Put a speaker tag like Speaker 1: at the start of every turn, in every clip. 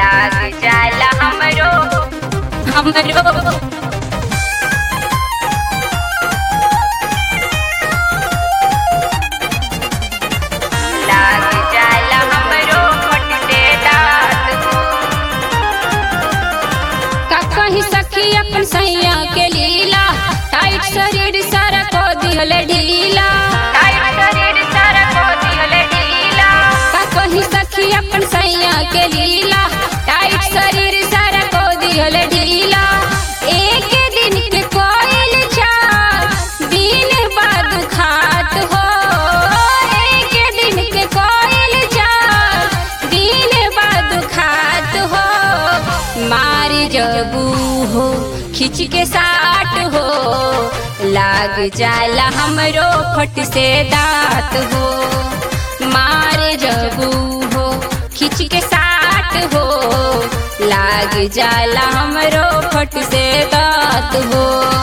Speaker 1: लाग जाला हमरो हमरो लाग जाला हमरो फटते दांत हो
Speaker 2: का कहीं सखी अपन सैया के लीला टाइट शरीर सारा को दिहल ढीला
Speaker 1: टाइट शरीर सारा को दिहल ढीला
Speaker 2: का कहीं सखी अपन सैया के लीला टाइट शरीर सारा को दिहल ढीला एक दिन के कोयल चार दिन बाद खात हो एक दिन के कोयल चार दिन बाद खात हो मारी जबू हो खिंच के साट हो लाग जाला हमरो फट से दांत हो मारे जबू हो खिंच के साट हो लाग जाला हमरो फट से दांत हो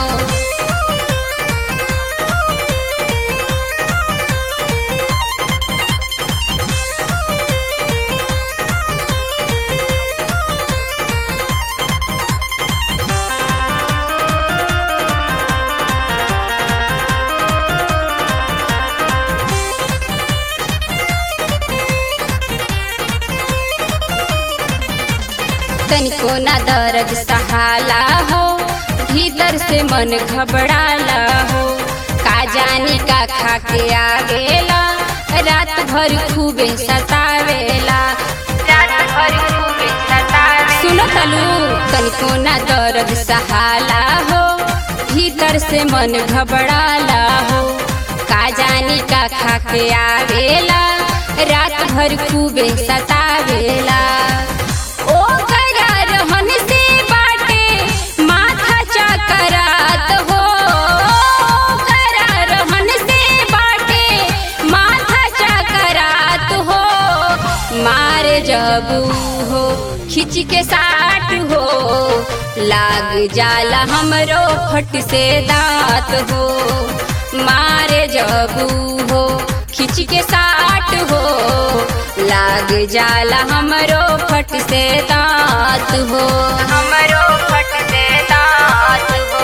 Speaker 2: तनिको ना दर्द सहाला हो भीतर से मन घबराला हो का जानी का खा के आ गेला रात भर खूबे सतावेला
Speaker 1: रात भर खूबे सतावे
Speaker 2: सुनो तलू तनिको ना दर्द सहाला हो भीतर से मन घबराला हो का जानी का खा के आवेला रात भर खूबे सतावेला ओ करा रहन से बाटे माथा चकरात हो ओ करा रहन से बाटे माथा चकरात हो मारे जबू हो खिंच के साट हो लाग जाला हमरो फट से दांत हो मारे जबू हो खिंच के साट हो लाग जाला हमरो फट से दांत हो
Speaker 1: हमरो फटते दांत हो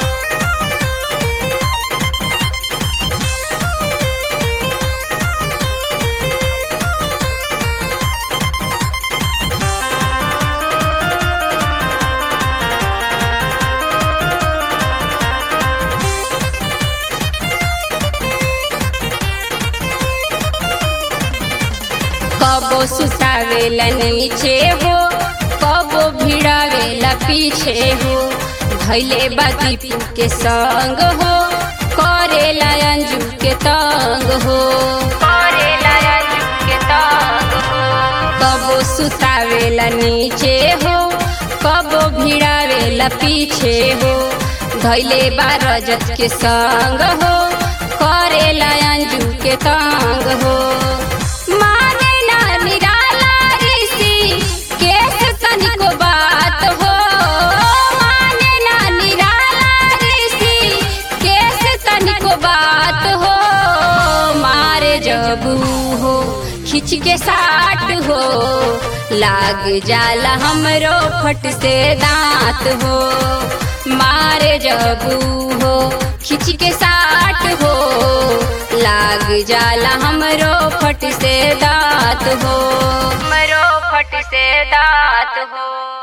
Speaker 2: कबो सुतावेला नीचे हो कबो भिड़ावेला पीछे हो भैले बा दीपू के संग हो करेला अंजू के तंग हो
Speaker 1: करेला अंजू के तंग हो
Speaker 2: कबो सुतावेला नीचे हो कबो भिड़ावेला पीछे हो धैले बा रजत के संग हो करेला अंजू के तंग हो माने ना निराला ऋषि केस तनिको बात हो माने ना निराला ऋषि केस तनिको बात हो मारे जबू हो खिंच के साट हो लाग जाला हमरो फट से दांत हो मारे जबू हो खिंच के साट हो लाग जाला हमरो फट से दांत हो
Speaker 1: हमरो फट से दांत हो